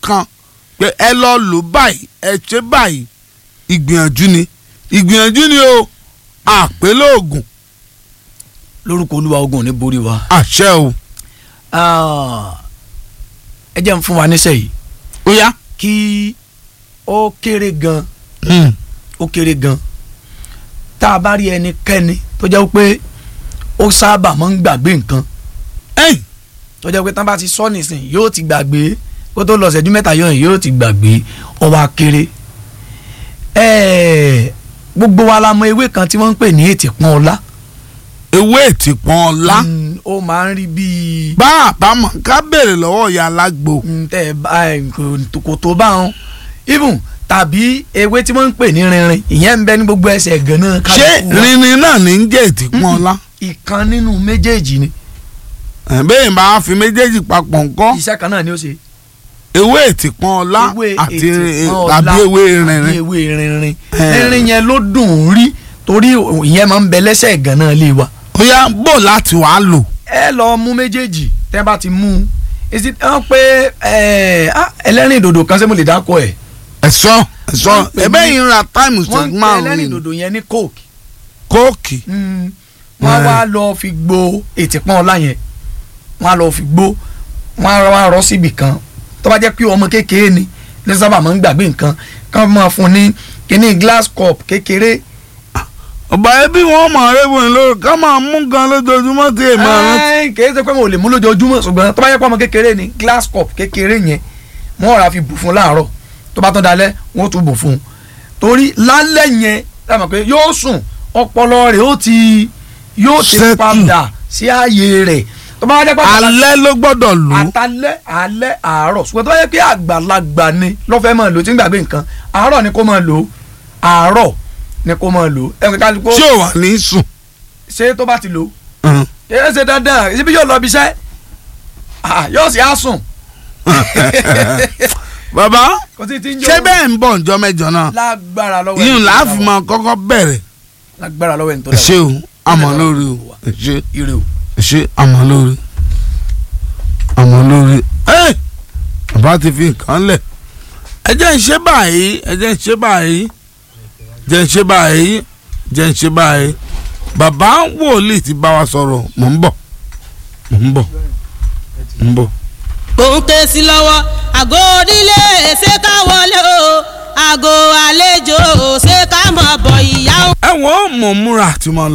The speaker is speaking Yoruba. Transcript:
kan pé ẹ lọ lò báyìí ẹ ṣe báyìí ìgbìyànjú ni ìgbìyànjú ni o àpélóògùn lórúkọ olúwa ogun ò ní borí wa. àṣẹ o Ah, ẹ jẹ́ ń fún wa níṣẹ́ yìí ó yá. kí ó kéré gan Mm. ó kéré gan tá a bá rí ẹnikẹ́ni tó jẹ́ pé ó sábà máa ń gbàgbé nǹkan Ẹ́yìn, tó jẹ́ pé tán bá ti sọ nísìn yóò ti gbàgbé kó tó lọ ṣẹ́jú mẹ́ta yóò yóò ti gbàgbé ọwọ́ akéré ẹ̀ẹ́ gbogbo wa la mọ ewé kan tí wọ́n ń pè ní ètè pọ́n ọlá ewé ìtìpọ́n ọlá Mm, ó máa ń rí bíi bá àbámọ̀ ká béèrè lọ́wọ́ ìyá alágbo Mm, tẹ ẹ bá ẹ, kò- kò tó bá wọn even tàbí ewé tí wọ́n ń pè ní rinrin ìyẹn ń bẹ ní gbogbo ẹsẹ̀ gan-an ṣé kálukú wa. rinrin náà ní ń jẹ́ ìtìpọ́n ọlá ìkan nínú méjèèjì ni Ẹ̀, bẹ́ẹ̀ bá fi méjèèjì papọ̀ ńkọ́ iṣẹ́ kan náà ni ó ṣe ewé ìtìpọ́n ọlá ewé àti ètè pọ́n tàbí ọlá ewé tàbí rinrin ewé rinrin Eh. rinrin yẹn ló dùn ún rí torí ìyẹn máa ń bẹ lẹ́sẹ̀ gan-an lé wa ó yá bò láti wàá lò ẹ lọ mú méjèèjì tẹ́ bá ti mú un èsì wọ́n pé ẹ, ah, ẹlẹ́rìn dòdò kan ṣé mo lè dákọ̀ ẹ̀ ẹ̀sọ́ ẹ̀sọ́ Wọ́n ń pè ẹ̀bẹ́ ní- yìí ń ra táìmù wọ́n sẹ́gun ń pè márùn-ún ẹlẹ́rìn ni dòdò yẹn ní coke kóòkì Mm. wọ́n Eh. wá lọ fi gbo ètè pọ́n ọlá yẹn wọ́n á lọ fi gbó wọ́n á wá rọ́ síbì kan tó bá jẹ́ pé ọmọ kékeré ni ní sábà máa ń gbàgbé nǹkan ká máa fún ní kíní glass cup kékeré ọba ẹbí wọn mọ arébù ní lórí ká máa mú gan lójoojúmọ́ tí èèmọ̀ rántí. Ẹ́ẹ̀, kìí ṣe pé mo lè mú lójoojúmọ́ ṣùgbọ́n tó bá jẹ́ pé ọmọ kékeré ni glass cup kékeré yẹn wọ́n rà fi bù fún láàárọ̀ tó bá tán dalẹ́ wọ́n tún bù fún un torí lálẹ́ yẹn dáàmú pé yóò sùn ọpọlọ rẹ̀ ó ti yóò ti Settle. padà sí ààyè rẹ̀ tó bá jẹ́ pé alẹ́ ló gbọ́dọ̀ lò ó àtàlẹ́ alẹ́ àárọ̀ ṣùgbọ́n tó bá yẹ pé àgbàlagbà ni lọ́fẹ́ máa lò tí ń gbàgbé nǹkan àárọ̀ ni kó máa lò ó àárọ̀ ni kó máa lò ó ẹ̀ka kálukú tí ò wà ní sùn. ṣé tó bá ti lò ó Hàn. ẹ ṣe dandan ibi yóò lọ bí iṣẹ́ Ah, yóò sì á sùn bàbá kò sí ti ń jó ṣé bẹ́ẹ̀ ń bọ̀ ǹjọ́ mẹ́jọ náà lágbára lọ́wọ́ yín ẹni tó láàfin dá wa. máa kọ́kọ́ bẹ̀rẹ̀ lágbára lọ́wọ́ ẹni tó ẹ dá ṣé wa. o àmọ́ lórí o ẹ ṣé ire o. ẹ ṣé àmọ́ lórí àmọ́ lórí ẹ bàbá ti fi nǹkan lẹ̀ ẹ jẹ́ ń ṣe báyìí ẹ jẹ́ ń ṣe báyìí jẹ́ ń ṣe báyìí jẹ́ ń ṣe báyìí bàbá wòlíì ti bá wa sọ̀rọ̀ mò ń bọ̀ mò ń bọ̀ mò ń bọ̀. òun ké sí lọ́wọ́ àgọ́ onílé ṣé ká wọlé o àgọ́ àlejò ṣé ká mọ̀ bọ̀ ìyá o. ẹ wọ́n mọ̀ múra àti mọ̀ lọ.